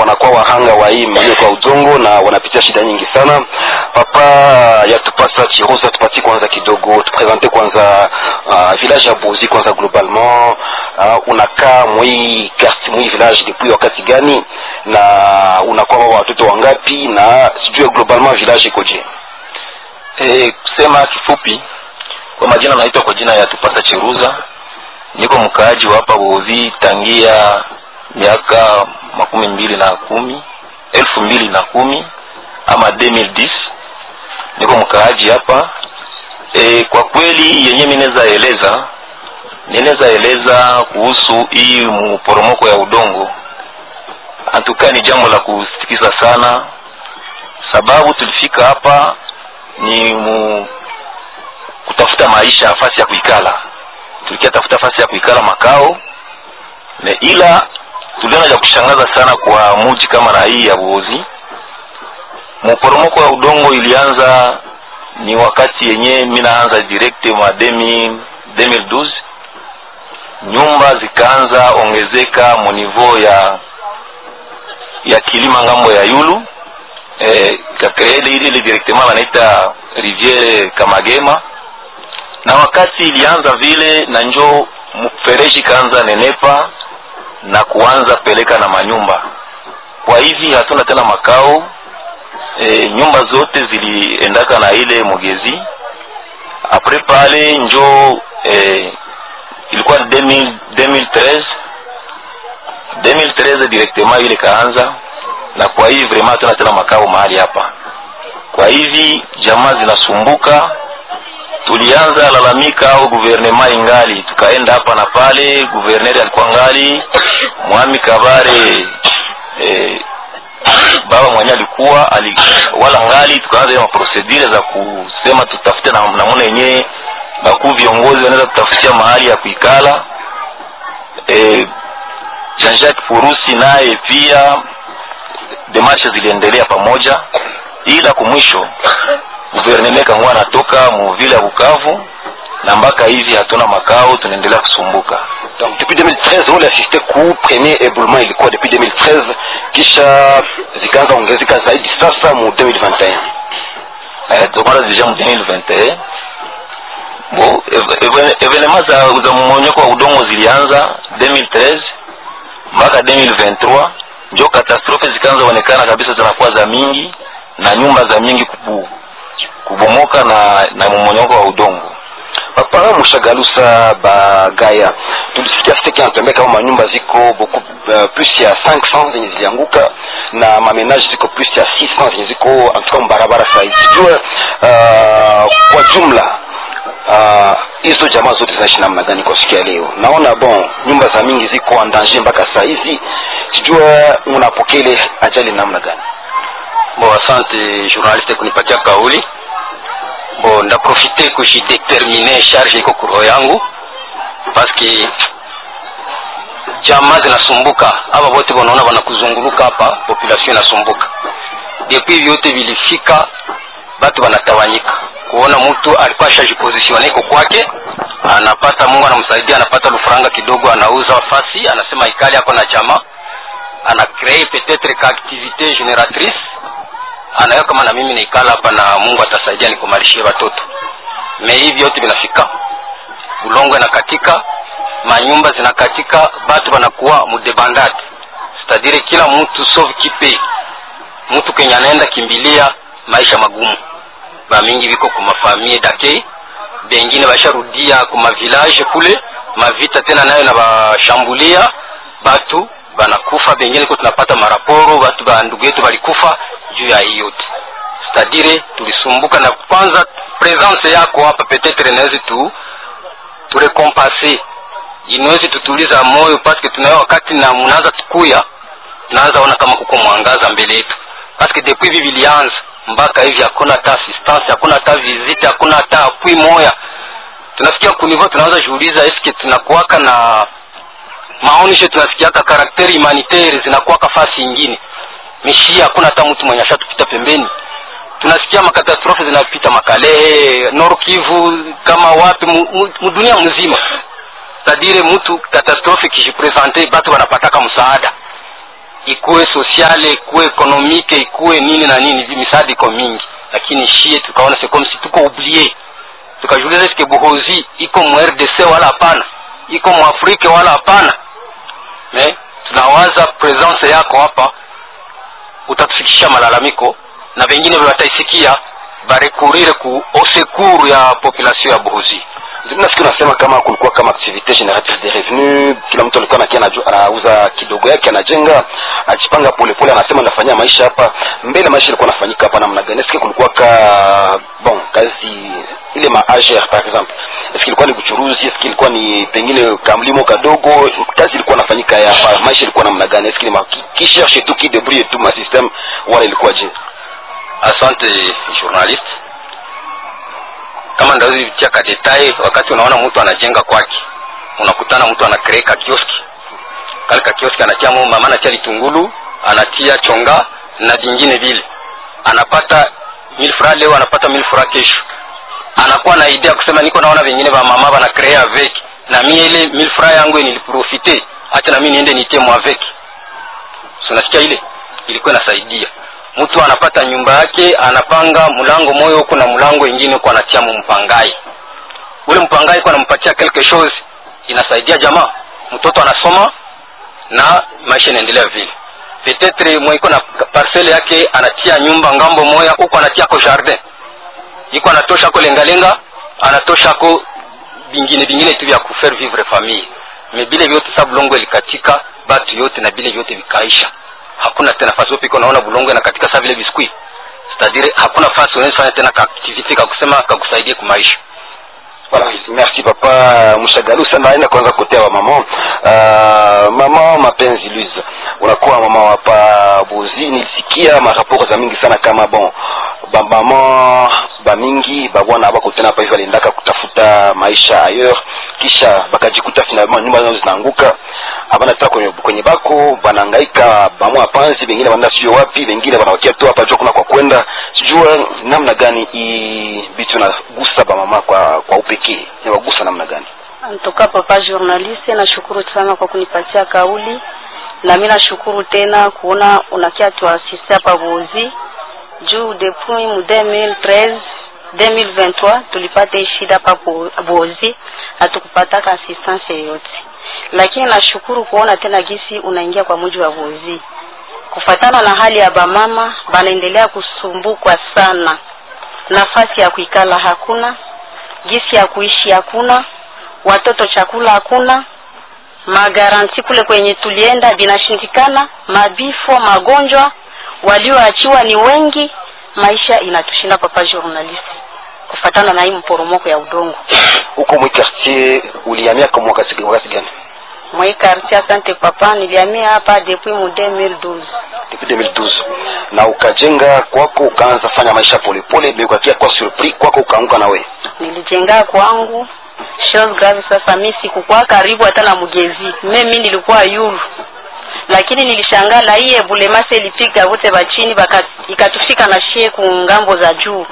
wanakuwa wahanga wa hii mlio kwa udongo na wanapitia shida nyingi sana. Papa yatupasa Chiroza, tupatie kwanza kidogo, tupresente kwanza uh, village ya Bozi kwanza globalement uh, unakaa mwi quartier mwi village depuis wakati gani na unakuwa watoto wangapi na sijue globalement village ikoje? E, kusema kifupi, kwa majina naitwa kwa jina ya Tupasa Cheruza, niko mkaaji wa hapa Bozi tangia miaka makumi mbili na kumi elfu mbili na kumi ama 2010 niko mkaaji hapa e, kwa kweli yenye minaweza eleza ninaweza eleza kuhusu hii mporomoko ya udongo antukaa ni jambo la kusikiza sana sababu tulifika hapa ni mu, kutafuta maisha nafasi ya kuikala tulikia tafuta nafasi ya kuikala makao ne ila tuliona cha kushangaza sana kwa muji kama na hii ya Buozi. Mporomoko wa udongo ilianza ni wakati yenye mi naanza direct mwa 2012 nyumba zikaanza ongezeka munivo ya ya kilima ngambo ya yulu eh, kakrele ile ile directement wanaita riviere Kamagema, na wakati ilianza vile na njo mfereji kaanza nenepa na kuanza peleka na manyumba. Kwa hivi hatuna tena makao e, nyumba zote ziliendaka na ile mugezi. Apres pale njo e, ilikuwa 2000, 2013 2013 directement ile kaanza, na kwa hivi vraiment hatuna tena makao mahali hapa. Kwa hivi jamaa zinasumbuka tulianza lalamika au guvernema ingali, tukaenda hapa na pale, guverneri alikuwa ngali, mwami Kabare eh, baba mwenye alikuwa ali, wala ngali, tukaanza ile maprosedure za kusema tutafute na namna yenyewe bakuu viongozi wanaweza kutafutia mahali ya kuikala. Eh, Jean-Jacques Purusi naye pia demarshe ziliendelea pamoja, ila kumwisho guverneme kangua anatoka muvile ya Bukavu na mpaka hivi hatuna makao, tunaendelea kusumbuka. Donc depuis 2013 ule assiste ku premier éboulement ilikuwa depuis 2013 kisha zikaanza ongezeka zaidi sasa mu 2021. Eh, tukamata deja mu 2021 bo evenema za, za mmonyoko wa udongo zilianza 2013 mpaka 2023 njo katastrofe zikaanza onekana kabisa, zinakuwa za mingi na nyumba za mingi kubu, kubomoka na, na mmonyoko wa udongo. Papa Mushagalusa Bagaya, tulisikia siteki anatuambia kama manyumba ziko beaucoup uh, plus ya 500 zenye zilianguka na mamenage ziko plus ya 600 zenye ziko antuka mbarabara sahizi. Sijue uh, kwa jumla uh, hizo jamaa zote zinaishi namna gani kwa siku ya leo? Naona bon nyumba za mingi ziko en danger mpaka saa hizi, sijue unapokea ile ajali namna gani? Bo, asante journaliste kunipatia kauli. Bo, ndaprofite kujidetermine charge iko kuro yangu paske jamaa zinasumbuka, aba wote wanaona wanakuzunguluka hapa, population inasumbuka. Depuis vyote vilifika, batu wanatawanyika, kuona mtu alikuwa ashajipositione iko kwake, anapata Mungu anamsaidia, anapata lufuranga kidogo, anauza fasi, anasema ikali ako na jamaa, ana cree peut-être ka activité génératrice anayo kama na mimi naikala hapa na Mungu atasaidia nikumalishie watoto. Me hivi yote vinafika, bulongo inakatika, manyumba zinakatika, batu banakuwa mudebandade, cetadire kila mtu sauve kipe mtu kenye anaenda kimbilia maisha magumu. Bamingi biko kumafamie dake, bengine basharudia kuma village kule, mavita tena nayo na bashambulia batu banakufa, bengine ko tunapata maraporo batu ba ndugu yetu balikufa juu ya hii yote cetadire tulisumbuka na kwanza presence yako hapa petetre inawezi tu turekompase inawezi tutuliza moyo paske tunayo wakati na mnaanza tukuya tunaanza ona kama kuko mwangaza mbele yetu paske depuis hivi vilianza mpaka hivi hakuna hata assistance hakuna hata visite hakuna hata apui moya tunafikia kunivo tunaanza jiuliza eske tunakuwaka na maonisho tunasikiaka karakteri humanitaire zinakuwaka fasi ingine mishia hakuna hata mtu mwenye ashatupita pembeni tunasikia makatastrofe zinapita makalehe nord kivu kama wapi mudunia mzima tadire mtu katastrofe kijipresente batu wanapataka msaada ikuwe sosiale ikuwe ekonomike ikuwe nini na nini vi misaada iko mingi lakini shie tukaona c'est comme si tuko oublié tukajiuliza eske buhozi iko mu rdc wala hapana iko mu afrike wala hapana me tunawaza presence yako hapa utatufikisha malalamiko na vengine wataisikia barekurire ku osekuru ya population ya buhozi nafikiri nasema kama kulikuwa kama activite generatrice de revenu kila mtu alikuwa nakia anaju- anauza kidogo yake anajenga ajipanga polepole anasema ndafanyia maisha hapa mbele maisha ilikuwa nafanyika hapa namna gani eske kulikuwa ka bon kazi ile ma AGR par exemple eske ilikuwa ni kuchuruzi eske ilikuwa ni pengine kamlimo kadogo kazi ilikuwa nafanyika ya hapa maisha ilikuwa namna gani eske ni ma qui, qui cherche tout qui débrouille tout ma système wala ilikuwa je asante journaliste kama ndaweza vitia ka detail wakati unaona mtu anajenga kwake unakutana mtu anacree ka kioski kale ka kioski anatia mu- mama anatia litungulu anatia chonga na vingine vile anapata mil fra leo anapata mil fra kesho anakuwa na idea kusema niko naona vingine va mama bana cree avec na mie ile mil fra yangu niliprofite acha na mimi niende nitie mu avec So, unasikia ile ilikuwa inasaidia mtu anapata nyumba yake anapanga mlango moyo huku na mlango ingine huku anatia mu mpangai ule mpangai huku anampatia quelque chose inasaidia jamaa mtoto anasoma na maisha inaendelea vile petetre mwe iko na parcele yake anatia nyumba ngambo moya huku anatia ko jardin iko anatosha ko lengalenga anatosha ko vingine vingine tu vya kufaire vivre famille me bile vyote sa bulongo ilikatika batu yote na bile vyote vikaisha hakuna tena fasi yote iko naona bulongo inakatika sa vile biskuit c'est-à-dire hakuna fasi unaweza fanya tena ka activité ka kusema kakusaidie kumaisha Voilà, merci papa Mushagalusa. Naenda kwanza kotea wa mama uh, mama mapenzi Luiza, unakuwa mama wa hapa Bozi. Nilisikia maraporo za mingi sana kama bon bamama bamingi babwana abako tena hapa hivi waliendaka kutafuta maisha ailleurs, kisha bakajikuta finalement nyumba zao zinaanguka abana tena kwenye, kwenye bako banahangaika bamwa panzi, wengine wanaenda sio wapi, wengine wanawakia tu hapa jua kuna kwa kwenda, sijua namna gani hii bitu nagusa bamama kwa kwa upekee, inawagusa namna gani? Antoka papa journaliste, nashukuru sana kwa kunipatia kauli, na mimi nashukuru tena kuona unakia tuasiste hapa Bozi juu depuis mu 2013 2023 tulipata hii shida hapa Bo- Bozi, hatukupataka assistance yoyote, lakini nashukuru kuona tena gisi unaingia kwa muji wa Bozi kufatana na hali ya bamama banaendelea kusumbukwa sana, nafasi ya kuikala hakuna, gisi ya kuishi hakuna, watoto chakula hakuna, magaranti kule kwenye tulienda vinashindikana, mabifo, magonjwa, walioachiwa ni wengi, maisha inatushinda papa journalist, kufatana na hii mporomoko ya udongo Huko mwi quartier ulihamia kwa mwaka si- wakati gani? mwe quartier. Asante papa, nilihamia hapa depuis mu 2012 Depuis 2012 na ukajenga kwako, ukaanza fanya maisha polepole, mais ukakia kwa surpris kwako, ukaanguka na wewe nilijenga kwangu chose grave. Sasa mi sikukuwa karibu hata na mgezi, mimi nilikuwa yulu, lakini nilishangala hii ebulemase ilipiga wote bachini baka ikatufika na shie ku ngambo za juu.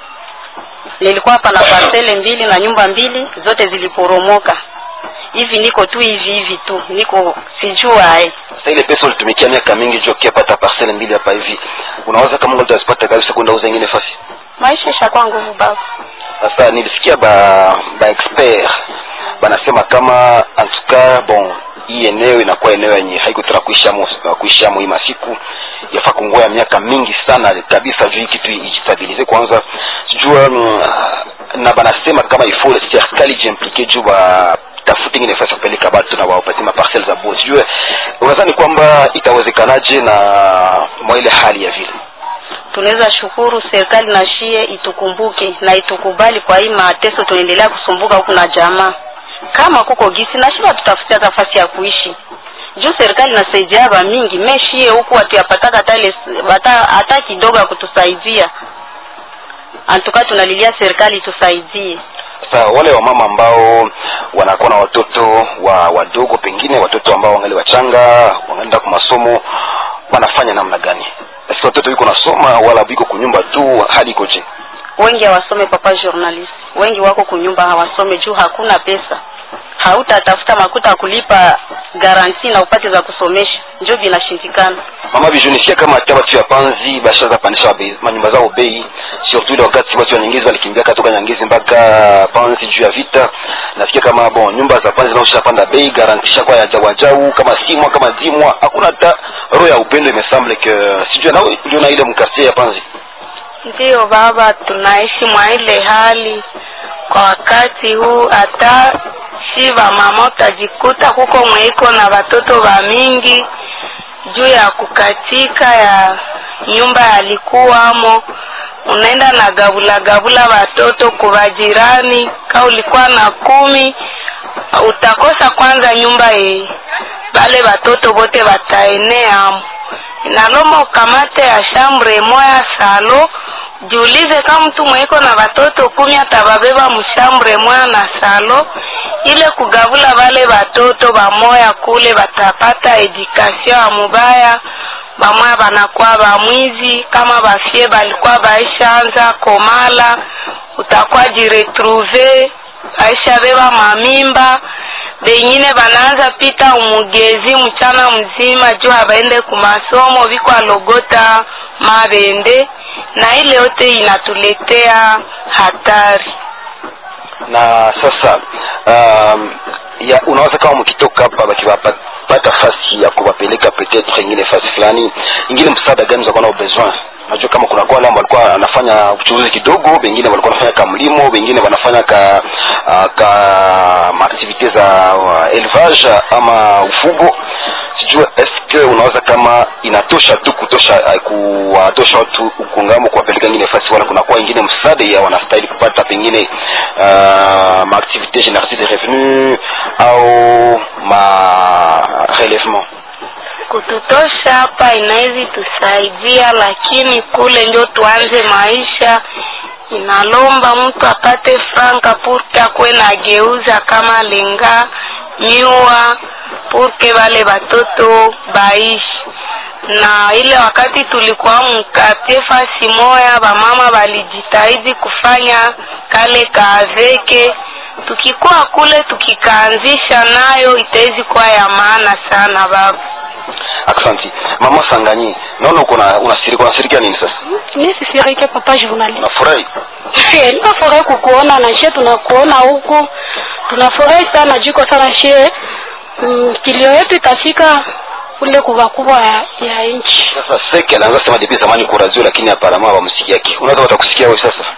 Nilikuwa hapa na parcele mbili na nyumba mbili zote ziliporomoka. Hivi niko tu hivi hivi tu, niko sijua eh. Sasa ile pesa ulitumikia miaka mingi juu ukipata parcelle mbili hapa hivi, unawaza kama unaweza zipata kabisa kwenda uza ingine fasi? Maisha ishakuwa nguvu baba. Sasa nilisikia ba ba expert banasema kama en tout cas bon, hii eneo inakuwa eneo yenye haiko tena kuishamo kuishamo hii masiku yafaa kungoya miaka mingi sana kabisa juu hii kitu ijistabilize kwanza, sijua mm, na banasema kama ifo serikali jiimplike juu ba tafute ingine nafasi ya kupeleka batu na wapatie maparcelle za bosi. Sijue unadhani kwamba itawezekanaje na mwa ile hali ya vile tunaweza shukuru serikali na shie itukumbuke na itukubali kwa hii mateso tunaendelea kusumbuka huku na jamaa. Kama kuko gisi na shie tutafutia nafasi ya kuishi juu serikali nasaidia ba mingi meshie huku hatuyapataka hata ile hata hata kidogo ya kutusaidia. Antuka tunalilia serikali itusaidie. Sasa wale wamama ambao wanakuwa na watoto wa wadogo, pengine watoto ambao wangali wachanga, wanaenda kwa masomo, wanafanya namna gani? Si watoto yuko nasoma wala biko kunyumba tu, hali ikoje? Wengi hawasome papa journalist, wengi wako kunyumba hawasome juu hakuna pesa. Hautatafuta makuta ya kulipa garanti na upate za kusomesha, njo vinashindikana. mama bijunisikia kama hata batu ya panzi bashaza pandisha bei- manyumba zao bei surtout ile wakati watu wa nyangezi walikimbia katoka nyangezi mpaka panzi juu ya vita nasikia kama bon nyumba za panzi naosha panda bei garantisha kwa ya jawajau kama simwa kama dimwa hakuna hata roho ya upendo imesemble que sijui na uliona ile mkasie ya panzi Ndiyo baba, tunaishi mwa ile hali kwa wakati huu. Hata si mama utajikuta kuko mweiko na watoto wa mingi juu ya kukatika ya nyumba yalikuwamo, unaenda na gabula gabula watoto kuwa jirani. Ka ulikuwa na kumi, utakosa kwanza nyumba ye bale watoto bote wataeneamo inalomba ukamate ya shambre moya salo jiulize kama mtu mweko na watoto kumi atababeba mshambre moya na salo ile kugavula wale watoto bamoya kule batapata edikasio ya mubaya bamoya banakuwa bamwizi kama bafie balikuwa baishaanza komala utakuwa jiretrouve baisha beba mamimba bengine banaanza pita umugezi mchana mzima juu abaende kumasomo biko alogota mabende na ile yote inatuletea hatari na sasa um, ya unawaza kama mkitoka hapa bakiwapata fasi ya kuwapeleka peut-être ingine fasi fulani ingine msaada gani mtakuwa nao besoin najua kama kuna kwa ambao walikuwa anafanya uchuruzi kidogo wengine walikuwa wanafanya ka mlimo wengine wanafanya ka uh, ka maaktivite za uh, élevage ama ufugo sijua eske unaweza kama inatosha tu kutosha uh, kuwatosha watu ukungamo kuwapeleka ingine fasi wala kunakuwa ingine msaada ya wanastahili kupata pengine uh, maaktivite génératrice de revenu au ma relèvement kututosha hapa inawezi tusaidia lakini kule ndio tuanze maisha inalomba mtu apate franka purke akwe na geuza kama lenga miwa purke wale watoto baishi na ile wakati tulikuwa mkatie fasi moya bamama walijitahidi kufanya kale kaaveke tukikuwa kule tukikaanzisha nayo itawezi kuwa ya maana sana baba Aksanti. Mama Sanganyi, naona uko na unasirika unasirikia nini sasa? mi sisirike papa journalist Unafurahi? ninafurahi kukuona na shie tunakuona huku tunafurahi sana jiko sana shie mm, kilio yetu itafika kule kubwa kubwa ya, ya nchi Sasa Seke anaanza sema depuis zamani kwa radio lakini aparama hawamsikia yake. Unaweza watakusikia wewe sasa?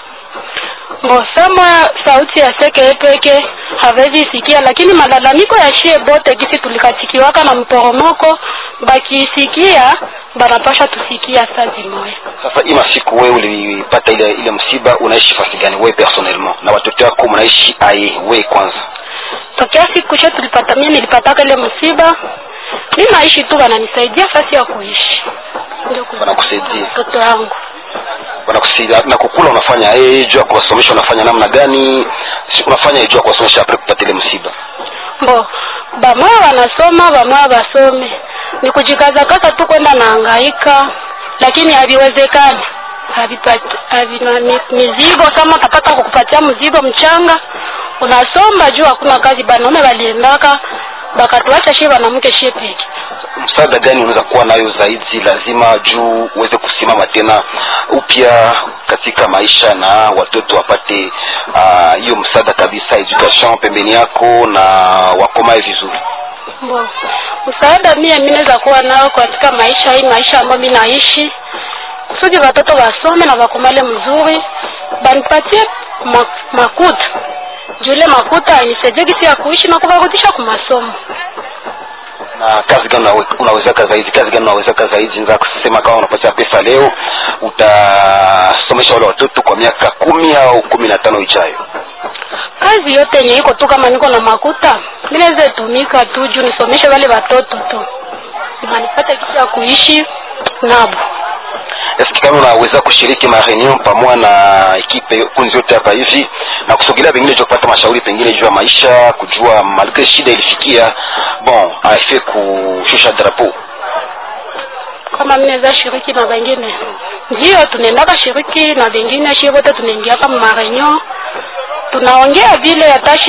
Bo sama sauti ya seke peke hawezi sikia, lakini malalamiko ya shie bote gisi tulikatikiwaka na mporomoko bakisikia banapasha tusikia saa zimoya. Sasa hii masiku wewe ulipata ile ile msiba unaishi fasi gani wewe personnellement? Na watoto wako mnaishi aye wewe kwanza? Tokea siku che tulipata, mimi nilipataka ile msiba, mi naishi tu, wananisaidia fasi ya kuishi, ndio ku- Wanakusaidia. mtoto wangu Wanakusaidia na kukula unafanya eh jua kuwasomesha unafanya namna gani? Si unafanya jua kuwasomesha après kupata ile msiba. Bo, bamoya wanasoma, bamoya basome, ni kujikazakaza tu kwenda naangaika, lakini haviwezekani. Havipati havina mi- mizigo. Kama utapata kukupatia mzigo mchanga, unasomba juu hakuna kazi. Banaume waliendaka bakatuacha shie wanamke shie peke msaada gani unaweza kuwa nayo zaidi lazima juu uweze kusimama tena upya katika maisha na watoto wapate ah, hiyo uh, msaada kabisa education pembeni yako na wakomae vizuri Bo, msaada mie mi naweza kuwa nao katika maisha hii maisha ambayo mi naishi, kusudi watoto wasome na wakomale mzuri, banipatie ma, makuta juu ile makuta inisaidie gisi ya kuishi na kuwarudisha kwa masomo. na kazi gani unawe- unawezaka zaidi kazi gani unawezaka zaidi nza kusema kama unapatia pesa leo utasomesha wale watoto kwa miaka kumi au kumi na tano ijayo Kazi yote yenye iko tu, kama niko na makuta mi naweza tumika tu juu nisomeshe wale watoto tu, banipate gisi ya kuishi nabo. eski kama unaweza kushiriki mareunion pamoja na ekipe kunzi yote hapa hivi na kusogelea pengine juu ya kupata mashauri pengine juu ya maisha kujua malgre shida ilifikia bon afe kushusha drapeau kama mimi naweza shiriki na wengine, ndio tunaendaka shiriki na wengine, shie wote tunaingia kama marenyo, tunaongea vile hata